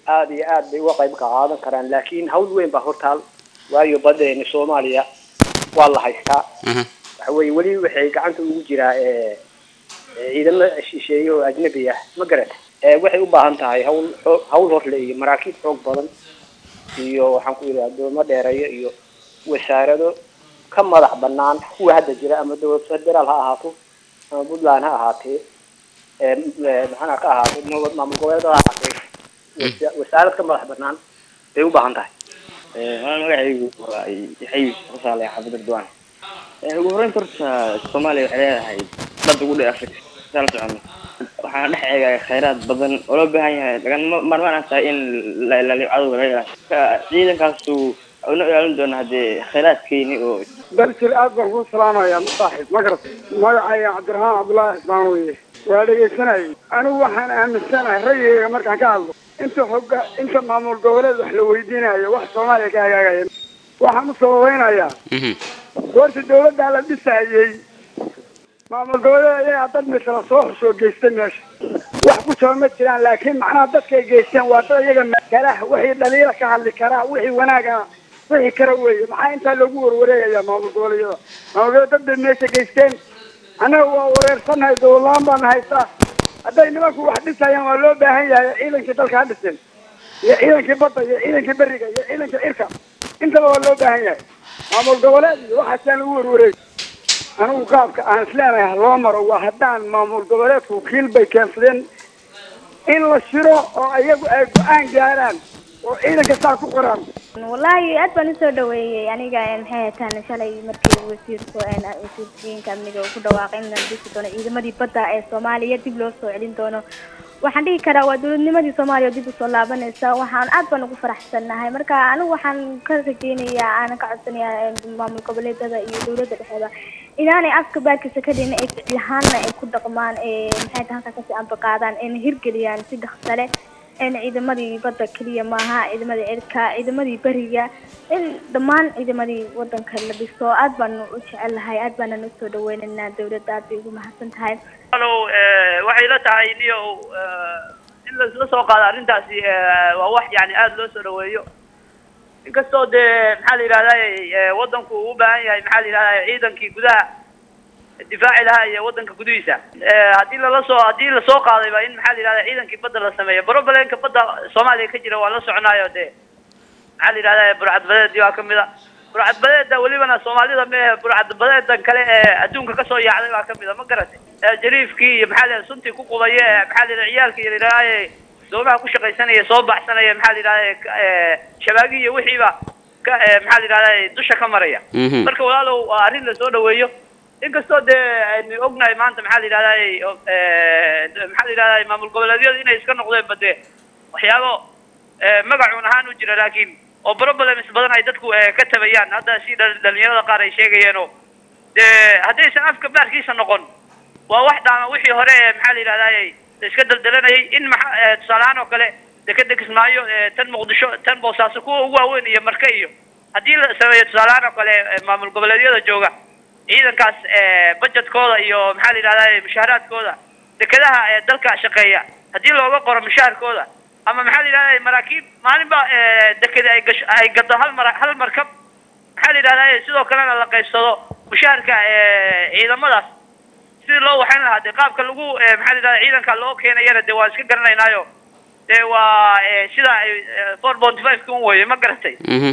aada iyo aad bay uga qayb ka qaadan karaan laakiin hawl weyn baa hortaal waayo badeeni soomaaliya waa la haystaa Mhm. waxa weeye weli waxay gacanta ugu jiraa ee, ee, ciidamo shisheeye oo ajnabi ah ma garata ee, waxay u baahan tahay hawl xoo- hawl horle iyo maraakiib xoog badan iyo waxaan ku yidhi addoomo dheereeyo iyo wasaarado ka madax banaan kuwa hadda jira ama dowlad federaal ha ahaato ama puntland ha ahaatee ee, ee, maxaana ka ahaato nabad maamul goboleedada ha ahaatee wasa- wasaarad ka madax banaan bay u baahan tahay maa magacaygu waa yaxay rasaale xaafid ardwaan ugu horreynta horta soomaaliya waxay leedahay dad ugu dheer africa sala socono waxaana dhex eegaya khayraad badan oo loo baahan yahay laga marmaan aan tahay in la ilaaliyo cadowga laga ilaaliyo Marka ciidankaasu una ilaalin doona haddee khayraadkeeni oo daljir aad baan kuu salaamayaa masaaxib ma garat magacayga cabdiraxmaan cabdullaahi cismaan weye waa dhegaysanayay anigu waxaan aaminsanahay rayigayga markaan ka hadlo inta xoga inta maamul goboleed wax la weydiinayo wax soomaaliya ka hagaagaya waxaan u sababeynayaa Mhm. goorta dawladdaa la dhisayey maamul goboleed ayagaa dad misla soo xusoo geystay meesha wax ku jaba ma jiraan laakiin macnaha dadkay geysteen waa dad iyaga makalah wixii dhaliila ka hadli karaa wixii wanaaga wixii kara weeye maxaa intaa loogu warwareegaya maamul goboleedyada maamul goboleed dad bay meesha geysteen annaga waa wareersannahay dowladlaan baana haystaa hadday nimanku wax dhisayaan waa loo baahan yahay ciidankii dalka ha dhiseen iyo ciidankii badda iyo ciidankii beriga iyo ciidankii cirka intaba waa loo baahan yahay maamul goboleed iyo waxaasaan lagu warwareeg anigu qaabka aan isleenahay ha loo maro waa haddaan maamul goboleedku wakiil bay keensadeen in la shiro oo iyagu ay go-aan gaaraan oo ciidanka saa ku qoraan wallaahi aad baan usoo dhaweeyey aniga een, maxay hataan shalay markii wasiirku een, wasiirkiinka amniga uu ku dhawaaqay in la dhisi doono ciidamadii badda ee soomaaliya dib loo soo celin doono waxaan dhihi karaa waa dowladnimadii soomaaliya oo dib usoo laabanaysa waxaan aad baan ugu faraxsannahay marka anigu waxaan ka rajeynayaa aanan ka codsanayaa een, maamul goboleedada iyo dowladda dhexeeda inaanay afka baarkiisa ka dhigin ay ficil ahaanna ay ku dhaqmaan ee maxay tahay halkaa kasii ambaqaadaan ayna hirgeliyaan si dhaqso leh een ciidamadii badda keliya maaha ciidamadii cirka ciidamadii beriga in dhammaan ciidamadii wadanka la dhiso aad baan u jecelahay aad baanan usoo dhaweynaynaa dowladda aad bay ugu mahadsan tahay alo waxay la tahay niyo in lasla soo qaado arrintaasi eh, waa wax yani aada loo soo dhaweeyo inkastoo dee maxaa la yidhahdaa wadanku uu u baahan yahay maxaa la yidhahdaa ciidankii gudaha difaaci lahaa iyo wadanka gudihiisa Eh, haddii lala soo haddii lasoo qaadayba in maxaa la yidhahdaa ciidankii badda la sameeyo broblem-ka badda soomaaliya ka jira waa la soconaayo dee maxaa la yidhahdaa burcadbadeedii waa kamid a burcadbadeeda welibana soomaalida mehe burcadbadeedan kale ee adduunka kasoo yaacday baa kamid a ma garatay Eh, jariifkii iyo maxaa la yidhahdaa suntii ku qubaya ee maxaa la yidhahdaa ciyaalkii iyo yidhahdaa doomaha ku shaqaysanaya soo baxsanaya maxaa la yidhahdaa shabaagii iyo wixiiba ka eh, maxaa la yidhahdaa dusha ka maraya Mhm. marka walaalow waa arrin lasoo dhaweeyo inkastoo dee aynu ognahay maanta maxaa la yidhahdaa maxaa la yidhahdaa maamul goboleedyadu inay iska noqdeen bade waxyaabo eh, magacuun ahaan u jira laakiin oo problems badan ay dadku eh, ka tabayaan hadda si dhal- dhalinyarada qaar ay sheegayeen oo dee haddaysan afka baarkiisa noqon waa wax dhaama wixii hore ee maxaa la yidhahdaa la iska daldalanayay in maxa eh, tusaale ahaan oo kale dekeda kismaayo eh, tan muqdisho tan boosaaso kuwa ugu waaweyn iyo marke iyo haddii la sameeyo tusaale ahaan oo kale eh, maamul goboleedyada jooga ciidankaas eh, budgetkooda iyo maxaa la yidhahdaa mushaaraadkooda dekedaha ee dalka shaqeeya haddii looga qoro mushaharkooda ama maxaa la yidhahdaa maraakiib maalinba eh, dekeda ay gasho ay gado hal mar hal markab maxaa la yidhahdaa sidoo kalena la qaybsado mushaharka eh, ciidamadaas sidii loo waxayn lahaa dee qaabka lagu eh, maxaa la yidhahdaa ciidanka loo keenayana dee waan iska garanaynaayo dee waa eh, sida ay four point five kun weye ma garatay Mhm.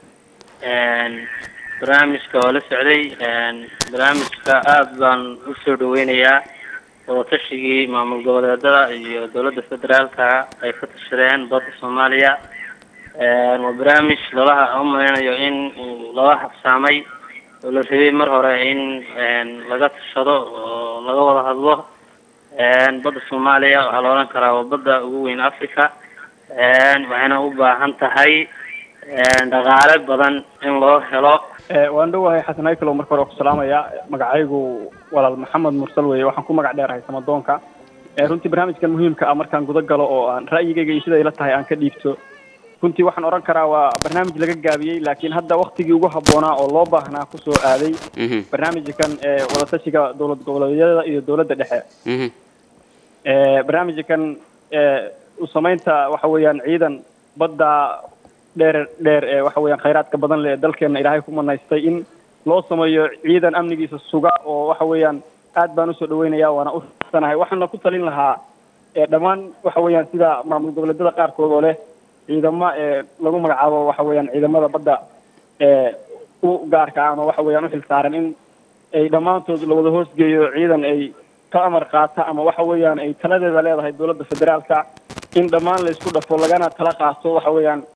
barnaamijka oo la socday barnaamijka aada baan usoo dhaweynayaa wadatashigai maamul goboleedada iyo dowladda federaalka ay ka tashadeen badda soomaaliya waa barnaamij lalaha umaleynayo in uu lala habsaamay oo la rabay mar hore in laga tashado oo laga wada hadlo badda soomaaliya waxaa la odhan karaa waa badda ugu weyn africa waxayna u baahan tahay dhaqaale badan in loo helo waan dhowahay xasan ayclo marka hore ku salaamaya magacaygu walaal maxamed mursal weeye waxaan ku magac dheerahay samadoonka runtii barnaamijkan muhiimka ah markaan guda galo oo aan ra'yigayga iyo siday la tahay aan ka dhiibto runtii waxaan odhan karaa waa barnaamij laga gaabiyey laakiin hadda waktigii ugu habboonaa oo loo baahnaa kusoo aaday Mhm. barnaamijkan ee wadatashiga dowlad goboleedyada iyo dowladda dhexe Mhm. Eh, barnaamijkan eh, samaynta waxa weeyaan ciidan badda dheer dheer ee waxa weeyaan khayraadka badan leh ee dalkeena ilaahay ku manaystay in loo sameeyo ciidan amnigiisa suga oo waxa weeyaan aad baan usoo dhaweynaya waana u sanahay waxaana ku talin lahaa ee dhammaan waxa weeyaan sida maamul goboleedyada qaarkood oo leh ciidamo ee lagu magacaabo waxa weeyaan ciidamada badda ee u gaarka ama waxa weeyaan u xilsaaran in ay dhammaantood la wada hoosgeeyo ciidan ay ka amar qaata ama waxa weeyaan ay taladeeda leedahay dowladda federaalka in dhammaan la isku dhafo lagana tala qaato waxa weeyaan